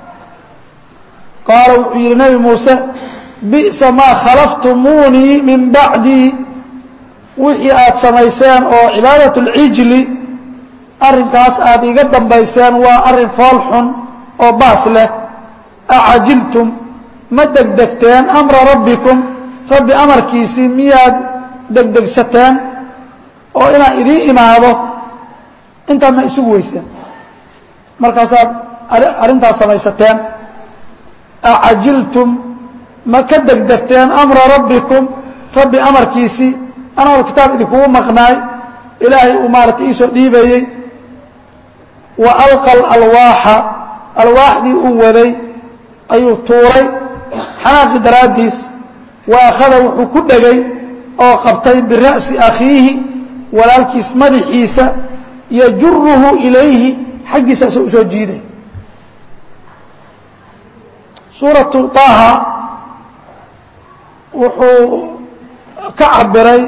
qaala wuxuu yidhi nebi muuse bi'sa maa khalaftumuunii min bacdii wixii aad samayseen oo cibaadat اlcijli arrinkaas aad iiga dambayseen waa arrin fool xun oo baas leh acajiltum ma degdegteen amra rabbikum rabbi amarkiisii miyaad degdegsateen oo inaan idiin imaado intaad ma isugu weyseen markaasaad arrintaas samaysateen acajiltum ma ka degdegteen amra rabbikum rabbi amarkiisii anagoo kitaab idinkugu maqnaay ilaahay uu maaragtay iisoo dhiibayey wa alqa alalwaaxa alwaaxdii uu waday ayuu tuuray xanaaqi daraaddiis wa akhada wuxuu ku dhegay oo qabtay bira'si akhiihi walaalkiis madaxiisa yajuruhu ilayhi xaggiisa asoo usoo jiiday suuratu طaaha wuxuu ka cabiray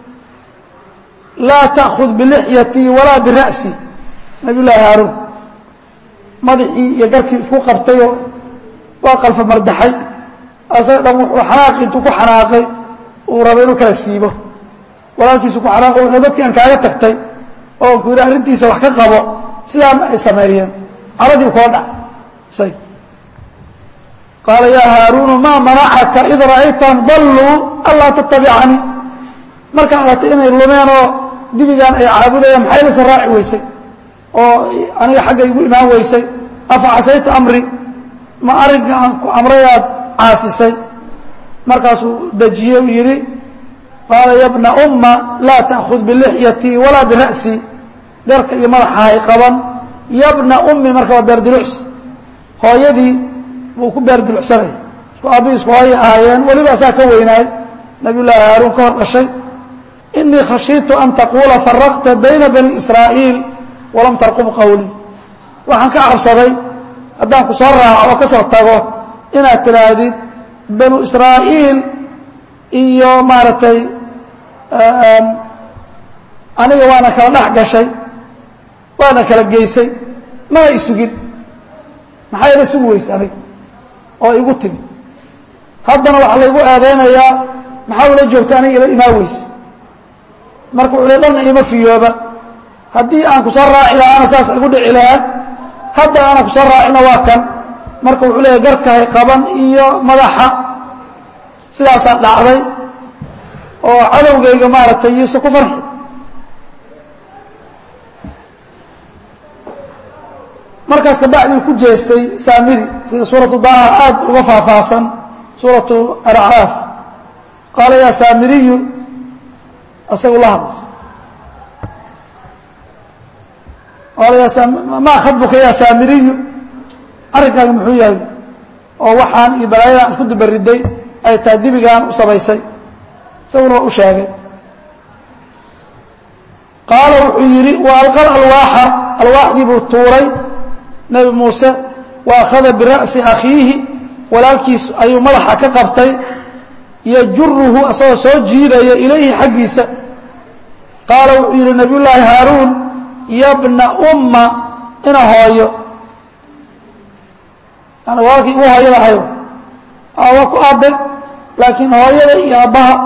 laa ta'khud bilixyatii walaa bira'si nabiy llaahi haaruun madaxii iyo garkii isku qabtayoo waa qalfa mardaxay asaga dhan wuxuu xanaaqi intuu ku xanaaqay uu raba inuu kala siibo walaalkiisu ku xanaaqo wuxuu dadkii aan kaaga tagtay oo ku yidhi arrintiisa wax ka qabo sidaana ay sameeyeen caradii koo dhac say qaala yaa haaruunu maa manacaka id ra'aytan dalluu anlaa tatabicanii markaa aragtay inay lumeen oo dibigaan ay caabudayaan maxay la soo raaci weysay oo aniga xagga igu imaan weysay afa casayta amri ma arrinka aan ku amrayaad caasisay markaasuu dejiye u yidhi qaala ya bna umma laa ta'khud bilixyatii walaa bira'sii garka iyo madaxahay qaban yabna ummi marka waa beerdilucs hooyadii buu ku beerdilucsanaya isku aabbihi isku hooya ahaayeen weliba asaa ka weynaay nabiy llaahi haaruun ka hor dhashay inii khashiitu an taquula faraqta bayna bani israa'iil walam tarqub qawlii waxaan ka cabsaday haddaan ku soo raaco oo ka soo tago inaad tidhaahdid banu israa'iil iyo maaragtay aniga waana kala dhex gashay waana kala geysay mana isugin maxaa ila sugi weyse aniga oo igu timi haddana waxaa laygu aadeynayaa maxaa ula joogta aniga ila imaa weyse marka wuxuu le dhanna ima fiyooba haddii aan ku soo raaci lahaana saas igu dhici lahaad hadda aanan kusoo raacina waa kan marka wuxuu leeyahy garkahay qaban iyo madaxa sidaasaa dhacday oo cadowgayga maaragtay yuuse ku farxi markaas kabacdii ku jeestay saamiri sida suuratu daha aad uga faahfaahsan suuratu alacraaf qaala yaa saamiriyu isagu la hadla qaala yaa maa khadbuka yaa saamiriyu arrinkaaga muxuu yahay oo waxaan iyo balaayadan isku dubariday ay tahay dibigaan u samaysay isaguna waa u sheegay qaala wuxuu yidhi wa alqal alwaaxa alwaaxdii buu tuuray nebi muuse wa akhada bira'si akhiihi walaalkiis ayuu madaxa ka qabtay yajuruhu asagoo soo jiidaya ilayhi xaggiisa qaala wuxuu yidhi nabiy llaahi haaruun yabna umma ina hooyo yani walaalkii ugu hooyada ahayo waa ku aabe laakiin hooyada iyo aabbaha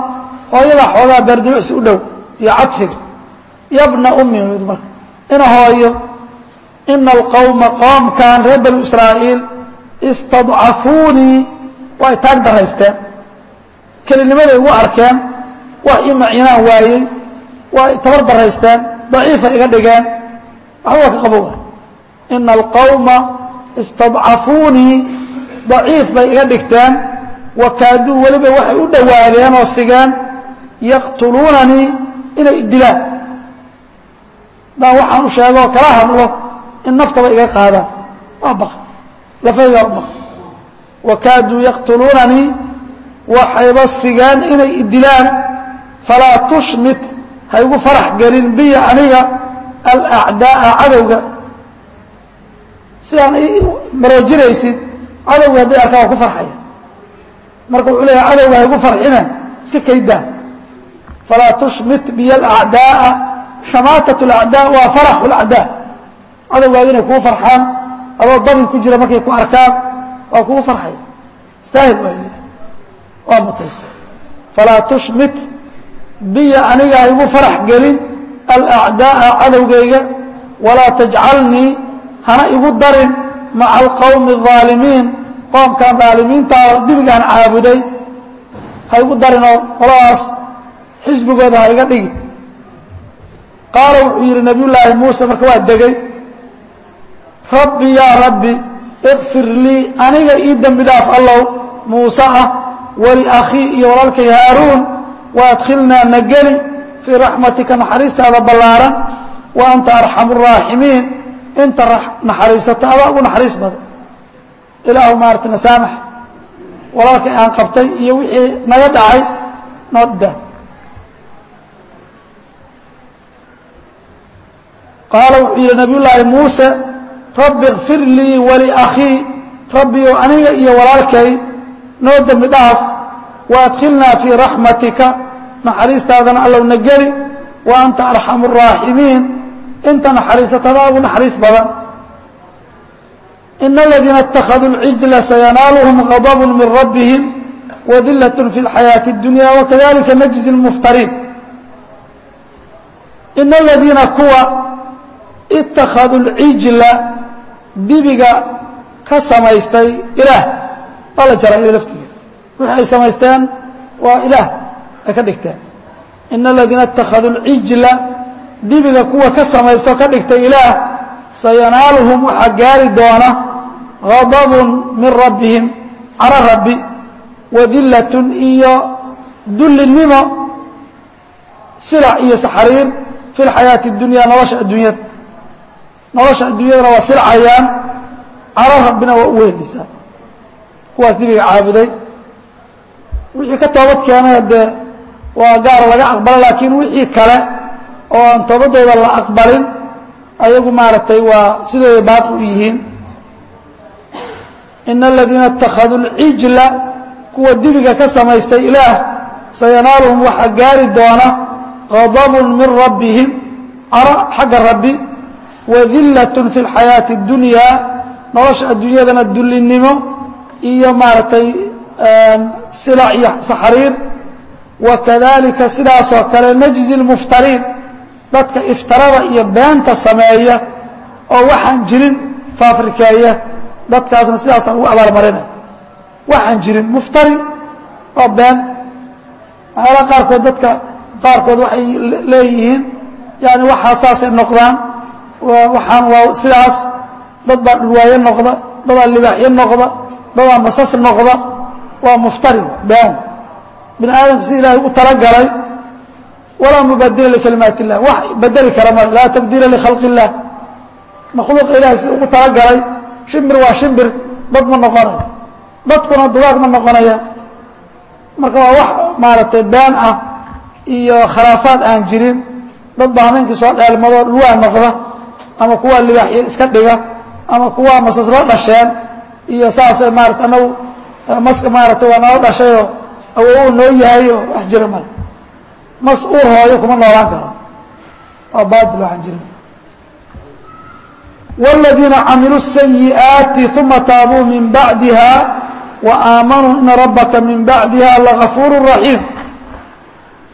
hooyadaa xoogaa baardibucsi u dhow iyo cadfiga yabna ummi marka ina hooyo ina alqowma qoomkan reer banu israa'iil istadcafuunii waa ay taag daraysteen kelinimaday igu arkeen wax ii macinaan waayey waa ay tabar daraysteen daciifa iga dhigeen waxba ka qabo ina alqowma istadcafuunii daciif bay iga dhigteen wakaaduu weliba waxay u dhowaadeen oo sigeen yaqtuluunanii inay dilaan haddaan waxaan u sheegoo kala hadlo in naftaba iga qaadaan waa baqa lafaygaa u baqa wakaaduu yaqtuluunanii waxayba sigeen inay idilaan falaa tushmit ha igu farax gelin biya aniga alacdaa'a cadowga sidaan i maroojinaysid cadowga hadday arkaan waa ku farxaya marka wuxuu leeyahay cadowga ha igu farxina iska kaydaa falaa tushmit biya alacdaa'a shamaatat alacdaa waa faraxu alacdaa cadowgaaga inay kugu farxaan adoo dabin ku jira markay ku arkaan waa kugu farxaya istaahil waa leeyahay waa mutaysta falaa tushmit biya aniga ha igu farax gelin alacdaa'a cadowgayga walaa tajcalnii hana igu darin maca alqowmi الظaalimiin qoomkan dhaalimiintaa dibigaan caabuday ha igu darinoo qoladaas xisbigooda ha iga dhigi qaala wuxuu yidhi nabiy llaahi muuse marka waa degay rabbi yaa rabbi ikfir lii aniga ii dembi dhaaf allow muuse ah waliakhii iyo walaalkay haaruun waadkhilnaa na geli fii raxmatika naxariistaada ballaaran wa anta arxamu الraaximiin inta naxariisata adaa ugu naxariis badan ilaahu maarata nasaamax walaalkay aan qabtay iyo wixii naga dhacay noo daa qaala wuxuu yidhi nabiy llaahi muuse rabbi ikfir lii waliakhii rabbiyow aniga iyo walaalkay noo dembi dhaaf waadkhilnaa fii raxmatika naxariistaadana allow na geli wa anta arxamu الraaximiin inta naxariisatadaa ugu naxariis badan ina aladiina اtakhaduu اlcijla sayanaaluhum غadb min rabbihim wadilaة fi اlxayaaةi اdunya wakadalika najzi اlmuftariin ina aladiina kuwa ittakhaduu اlcijla dibiga ka samaystay ilaah waa la jaray ila laftigeeda wixi ay samaysteen waa ilaah ay ka dhigteen ina aladiina اtakhaduu اlcijla dibiga kuwa ka samaysto ka dhigtay ilaah sayanaaluhum waxaa gaari doona غadabun min rabbihim caro rabbi wadillatun iyo dullinimo silac iyo saxariir fi lxayaati اdunya nolosha adduunyada nolosha adduunyadana waa silcayaan caro rabbina waa u weelisaa kuwaas dibiga caabuday wixii ka toobad keenaya dee waa gaara laga aqbalo laakiin wixii kale oo aan toobadooda la aqbalin ayagu maaragtay waa sidooda baaqi u yihiin ina aladiina اtakhaduu اlcijla kuwa dibiga ka samaystay ilaah sayanaaluhum waxaa gaari doona غadabun min rabbihim caro xagga rabbi wadilaة fi اlxayaaةi اdunyaa nolosha adduunyadana dullinimo iyo maaragtay silac iyo saxariir wakadalika sidaasoo kale najzi اlmuftariin dadka iftarada iyo beenta sameeya oo waxaan jirin faafrikeeya dadkaasna sidaasaan ugu abaalmarinay waxaan jirin muftari oo been waxyaalaha qaarkood dadka qaarkood waxay leeyihiin yani waxaa saasay noqdaan waxaan waa sidaas dad baa dhurwaayo noqda dadaa libaaxyo noqda dadaa masas noqda waa muftari been bini aadamka si ilaahay u talagalay walaa mubadila likalimaat illah wax bedeli kara ma laa tabdiila likhalqi illah makhluuqa ilahay sida ugu talagalay shimbir waa shimbir dad ma noqonayo dadkuna dugaag ma noqonaya marka waa wax maaragtay been ah iyo khilaafaad aan jirin dad baa hameenkii soo dheelmadoo dhulwaa noqda ama kuwaa libaaxyo iska dhiga ama kuwaa masasla dhasheen iyo saasay maarata anagu maska maaragtay waa nala dhashayoo awowu noo yahay oo wax jira male mas uur hooyo kuma noolaan karo waa baatil waxaan jirin والذيiنa camiلوا السيئaaتi ثuma taabوu min baعdiha وآamanوu إna rabka min baعdiha لغaفuur رaحيim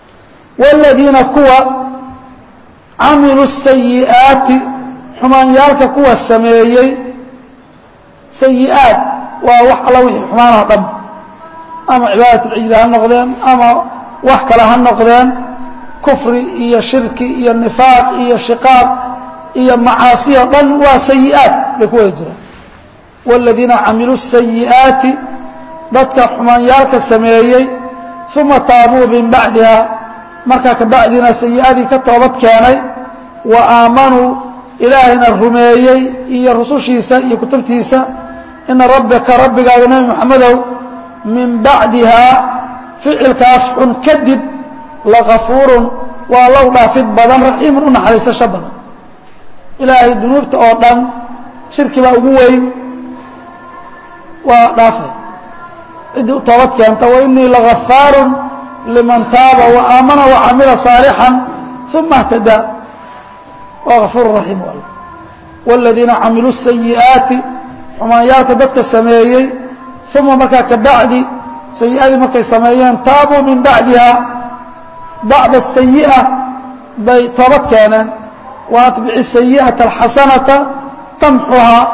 wاladiina kuwa camiluu sayi'aati xumaanyaalka kuwa sameeyey sayi-aad waa wax alla wixii xumaan oo dhan ama cibaadat اlcijli ha noqdeen ama wax kale ha noqdeen kufri iyo shirki iyo nifaaq iyo shiqaaq iyo macaasi o dhan waa sayi-aad bay ku wada jiraan wاladiina camiluu sayi'aati dadka xumaanyaalka sameeyey uma taabuu min bacdiha markaa kabacdiina sayi-adii ka toobad keenay wa aamanuu ilaahayna rumeeyey iyo rusushiisa iyo kutubtiisa ina rabbika rabbigaaga nebi moxamedow min bacdihaa ficilkaas xun kadib lagafuurun waa low dhaafid badan raxiimun u naxariisasho badan ilaahay dunuubta oo dhan shirki baa ugu weyn waa dhaafay ciddii u toobad keenta wainii lagafaarun liman taaba waaamana wacamila صaalixan uma اhtadaa waa gafuur raxiim al wاladiina camiluu sayi'aati xumaanyaalka dadka sameeyey uma markaa kabacdi sayi-adii markay sameeyeen taabuu min bacdiha bacda sayi'a bay toobad keeneen wa atbici sayi'ata alxasanata tamxuhaa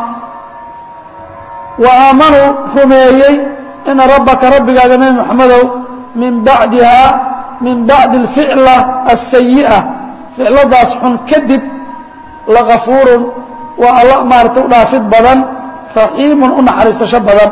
wa aamanuu rumeeyey ina rabbaka rabbigaaga nebi moxamedow min bacdiha min bacdi alficla aلsayi'a ficladaas xun kadib lagafuurun waa alla maarata u dhaafid badan raxiimun u naxariisasho badan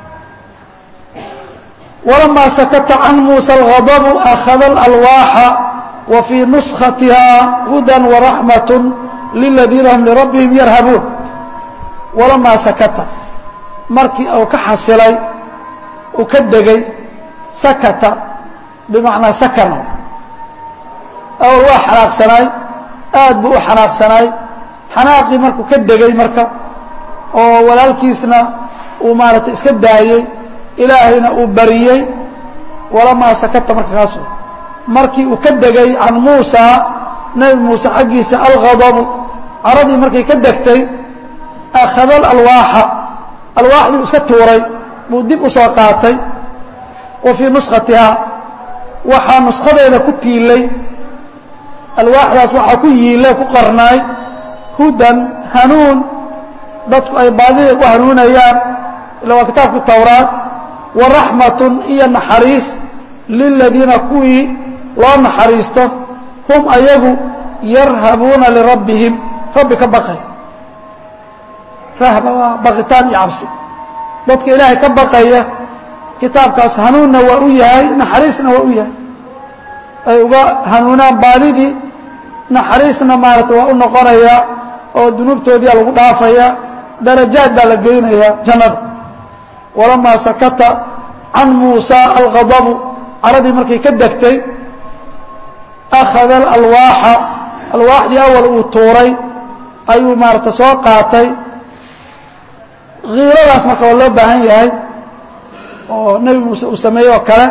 walamaa sakata can muusa alghadabu akhada alalwaaxa wa fii nuskatiha hudan waraxmat liladiina hum lirabbihim yarhabuun walamaa sakata markii uu ka xasilay uu ka degay sakata bimacnaa sakana awal waa xanaaqsanaay aad buu u xanaaqsanaay xanaaqii markuu ka degay marka oo walaalkiisna uu maaragtay iska daayey ilaahayna uu bariyey walamaa sakata marka kaas markii uu ka degay can muusa nebi muuse xaggiisa alghadabu caradii markay ka degtay akhada alalwaaxa alwaaxdii uu iska tuuray buu dib u soo qaatay wa fii nuskatiha waxaa nuskadeeda ku tiilay alwaaxdaas waxaa ku yiilay ku qarnaay hudan hanuun dadku ay baadida u hanuunayaan ila waa kitaabkii towraad wa raxmatun iyo naxariis liladiina kuwii loo naxariisto hum ayagu yarhabuuna lirabbihim rabbi ka baqay rahba waa baqitaan iyo cabsi dadka ilaahay ka baqaya kitaabkaas hanuunna waa u yahay naxariisna waa u yahay ay uga hanuunaan baadidii naxariisna maarata waa u noqonayaa oo dunuubtoodiia lagu dhaafaya darajaad baa la geynayaa jannada walamaa sakata can muusa alghadabu caradii markay ka degtay akhada alalwaaxa alwaaxdii awal uu tuuray ayuu maarata soo qaatay kiiradaas marka waa loo baahan yahay oo nebi muuse uu sameeyey oo kale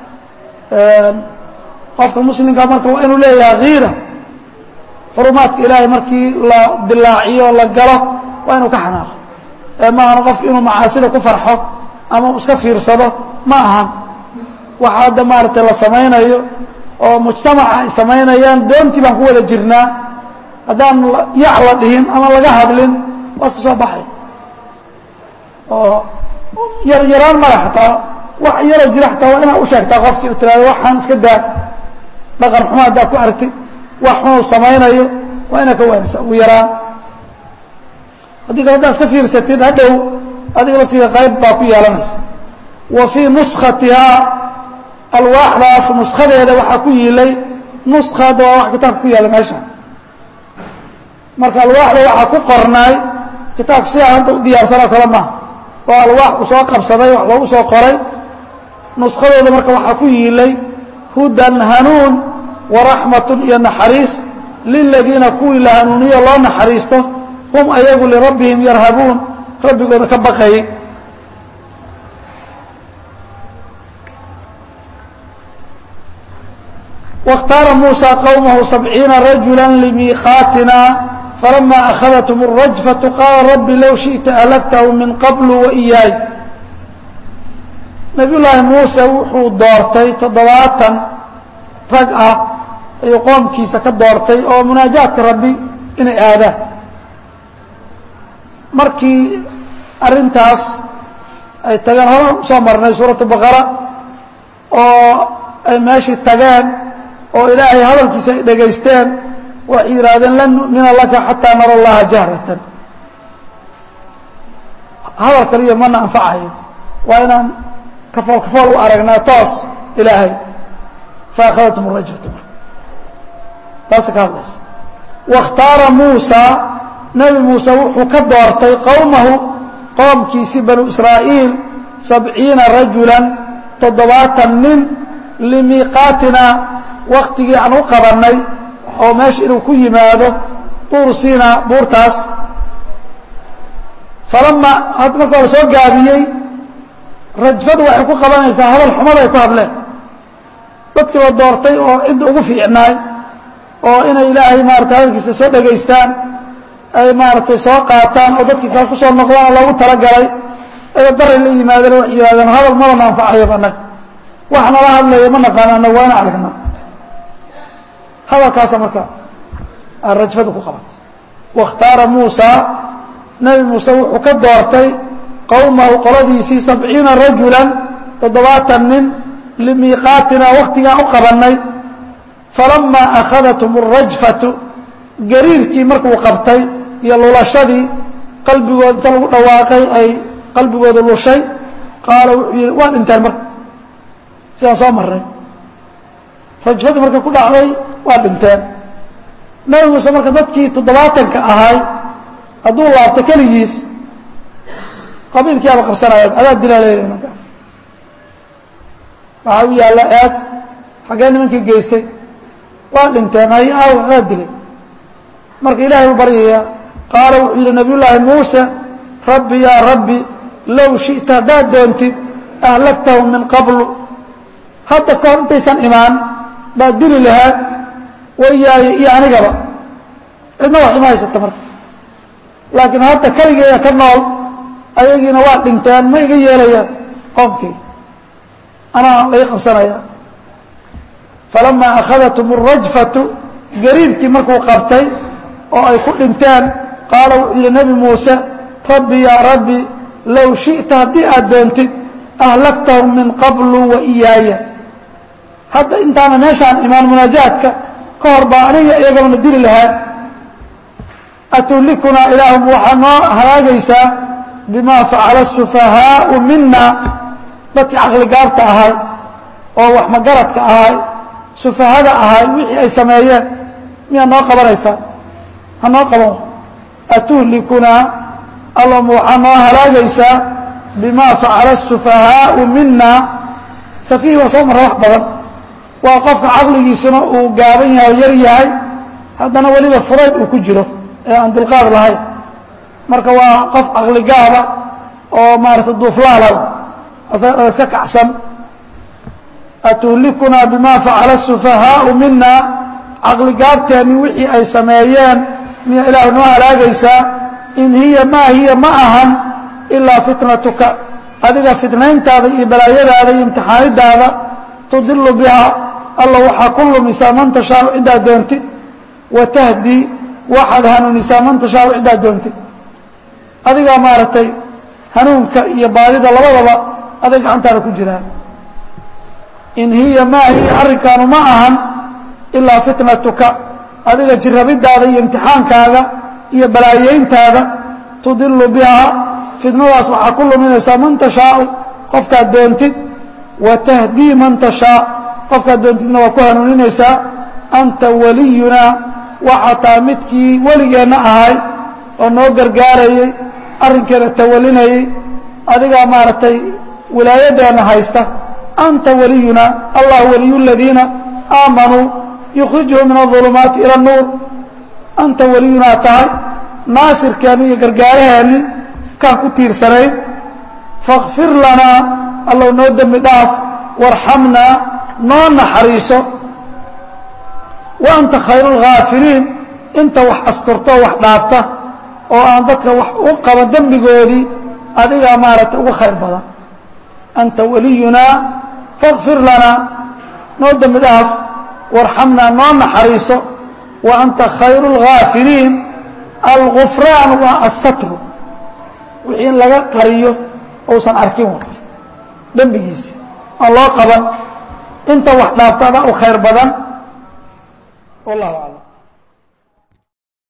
qofka muslimka marka waa inuu leeyahay kiira xurumaadka ilaahay markii la dilaaciyo la galo waa inuu ka xanaaqo ee ma ahana qofku inuu macaasida ku farxo ama uu iska fiirsado ma ahan waxa hadda maaragtay la samaynayo oo mujtamaca ay samaynayaan doontii baan ku wada jirnaa haddaan yac la dhihin ama laga hadlin waa iska soo baxay oo yar yaraan male xataa wax yaro jira xataa waa inaad u sheegtaa qofkii u tiraado waxaan iska daa dhaqan xumo haddaa ku argtid wax xunuu samaynayo waa inaad ka waanisa ugu yaraan haddii kale haddaad iska fiirsatid hadhow adiga laftiga qayb baa ku yeelanaysa wa fii nuskatihaa alwaaxdaas nuskadeeda waxaa ku yiilay nuska hadda waa wax kitaabka ku yaalla meesha marka alwaaxda waxaa ku qornaay kitaabka sidaa hadda u diyaarsanoo kale maaha oo alwaax uu soo qabsaday wax loogu soo qoray nuskadooda marka waxaa ku yiilay hudan hanuun waraxmatun iyo naxariis liladiina kuwii la hanuuniyo loo naxariisto hum ayagu lirabbihim yarhabuun rabbigooda ka baqayay واkhtaara muusى qwmhu سبciina rajula lmiiqaatina falama أkhadaتhm الrajfaة qaala rabbi low shiئta ahlagtahu min qabl وإyaay nabiy llaahi muuse wuxuu doortay toddobaatan rag ah ayuu qoomkiisa ka doortay oo munaajaadka rabbi inay aadaan markii arrintaas ay tageen hore usoo marnay suuratu baqara oo ay meeshii tageen oo ilaahay hadalkiisa ay dhegaysteen waxay yidhaahdeen lan nu'mina laka xataa nara allaha jahratan hadal kaliya mana anfacayo waa inaan kafool kafool u aragnaa toos ilaahay faakhadathm rajfatu marka taasa ka hadlaysa waاkhtaara muusa nebi muuse wuxuu ka doortay qowmahu qoomkiisii banu israa'iil sabciina rajulan toddobaatan nin limiiqaatina waktigii aan u qabannay oo meesha inuu ku yimaado duur siina buurtaas falama hadda marka la soo gaabiyey rajfadu waxay ku qabanaysaa hadal xumada ay ku hadleen dadkii la doortay oo cidda ugu fiicnaay oo inay ilaahay maaratay hadalkiisa soo dhegaystaan ay maaragtay soo qaataan oo dadkii kale kusoo noqdaan loogu talagalay ayoo daray la yimaadeen waxay yidhahdeen hadal madana anfacayaba annaga wax nala hadlaya ma naqaano annaga waa ina aragnaa hadalkaasa marka aan rajfada ku qabatay waاkhtaara muusa nebi muuse wuxuu ka doortay qowmahu qoladiisii sabciina rajulan toddobaatan nin limiiqaatina waktigaan u qabannay falamaa akhadathum الrajfatu gariirkii markuu qabtay iyo lulashadii qalbigooda inta lagu dhawaaqay ay qalbigooda lushay qaala wuxuu yihi waa dhinteen marka sidaan soo marray rajfadii marka ku dhacday waa dhinteen nebi muuse marka dadkii toddobaatanka ahay hadduu laabto keligiis qabiilkii aba qabsanaya adaa dilaa leeyahay marka waxaa u yaalla eed xaggee nimankii geystay waa dhinteen hay aaw adaa dilay marka ilaahay u baryaya qaala wuxuu yidhi nabiy llaahi muuse rabbi yaa rabbi low shi'ta haddaad doontid ahlaktahum min qablu hadda ka hor intaysan imaan baad dili lahaa wayaaye iyo anigaba cidna wax ima haysata marka laakiin hadda keligeeda ka nool ayagiina waa dhinteen ma iga yeelayaan qoomkii anaa laga qabsanaya falamaa akhadathum الrajfatu gariirkii markuu qabtay oo ay ku dhinteen qaala wuxuu yidhi nebi muuse rabbi yaa rabbi low shiئta haddii aad doontid ahlaktahum min qablu wa iyaaya hadda intaana meeshaan imaan munaajaadka ka hor baa aniga iyagabana dili lahaa atulikunaa ilaahum waxaa noo halaagaysaa bima facala الsufahaau mina dadkii caqligaabta ahay oo wax magaradka ahay sufahada ahay wixii ay sameeyeen miyaad noo qabanaysaa ha noo qaban atuhlikunaa allama waxaa noo halaagaysaa bima facala الsufahaau mina safiih waa soo marra wax badan waa qofka caqligiisuna uu gaaban yahay oo yar yahay haddana weliba fudayd uu ku jiro ee aan dulqaad lahayn marka waa qof caqligaaba oo maarata duuflaalaba asaga iska kacsan atuhlikunaa bima facala الsufahaau mina caqligaabteeni wixii ay sameeyeen miya ilaah noo halaagaysaa in hiya maa hiya ma ahan ilaa fitnatuka adiga fitnayntaada iyo balaayadaada iyo imtixaanidaada tudilu biha alla waxaa ku lumisaa man tashaau ciddaad doontid wa tahdi waxaad hanuunisaa man tashaau ciddaad doontid adigaa maaragtay hanuunka iyo baadida labadaba aday gacantaada ku jiraan in hiya maa hiya arrinkaanu ma ahan ilaa fitnatuka adiga jirrabidaada iyo imtixaankaaga iyo balaayeyntaada tudilu bihaa fitnadaas waxaa ku luminaysaa man tashaau qofkaad doontid wa tahdii man tashaa qofkaad doontidna waa ku hanuuninaysaa anta waliyunaa waxaa taa midkii weligeenna ahay oo noo gargaarayey arrinkeena tawalinayey adigaa maaragtay wilaayadeenna haysta anta waliyunaa allah waliyu ladiina aamanuu yukhrijuhum min aظulumaati ila اnuur anta waliyunaa tahay naasirkeenni iyo gargaaraheenni kaan ku tiirsanayn fakfir lanaa allow noo dembi dhaaf warxamnaa noo naxariiso wa anta khayru اlghaafiriin inta wax asturto wax dhaafta oo aan dadka wax u qaba dembigoodii adigaa maaragtay uga khayr badan anta waliyunaa fakfir lanaa noo dembi dhaaf warxamnaa noo naxariiso wa anta khayru اlgaafiliin algufraan waa asatru wixii in laga qariyo uusan arkin wa qof dembigiisi aan loo qaban inta wax dhaafta adaa u khayr badan wallahu aclam